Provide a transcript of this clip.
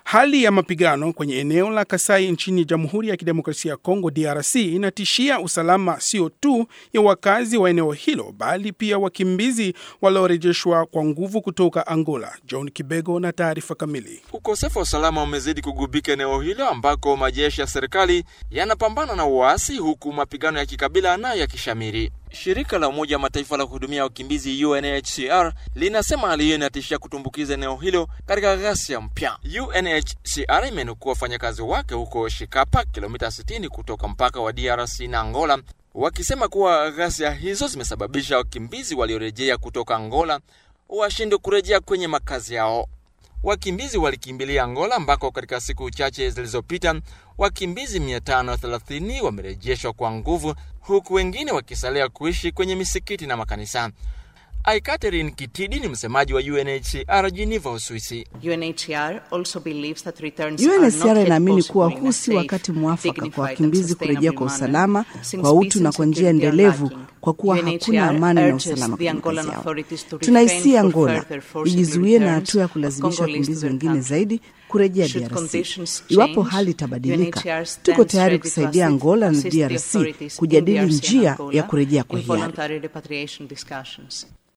Hali ya mapigano kwenye eneo la Kasai nchini Jamhuri ya Kidemokrasia ya Kongo DRC inatishia usalama sio tu ya wakazi wa eneo hilo bali pia wakimbizi waliorejeshwa kwa nguvu kutoka Angola. John Kibego na taarifa kamili. Ukosefu wa usalama umezidi kugubika eneo hilo ambako majeshi ya serikali yanapambana na uasi huku mapigano ya kikabila nayo yakishamiri. Shirika la Umoja wa Mataifa la kuhudumia wakimbizi UNHCR linasema hali hiyo inatishia kutumbukiza eneo hilo katika ghasia mpya. UNHCR imenukua wafanyakazi wake huko Shikapa, kilomita 60 kutoka mpaka wa DRC na Angola, wakisema kuwa ghasia hizo zimesababisha wakimbizi waliorejea kutoka Angola washindwe kurejea kwenye makazi yao. Wakimbizi walikimbilia Angola ambako katika siku chache zilizopita wakimbizi 530 wamerejeshwa kwa nguvu huku wengine wakisalia kuishi kwenye misikiti na makanisa. Ai Catherine Kitidi ni msemaji wa UNHCR Geneva, Uswisi. UNHCR inaamini kuwa huu si wakati mwafaka kwa wakimbizi kurejea kwa usalama, kwa utu na kwa njia endelevu, kwa kuwa hakuna amani na usalama kwenye makazi yao. Tunahisia Angola ijizuie na hatua ya kulazimisha wakimbizi wengine zaidi kurejea DRC. Iwapo hali itabadilika, tuko tayari kusaidia Angola na DRC kujadili njia ya kurejea kwa hiari.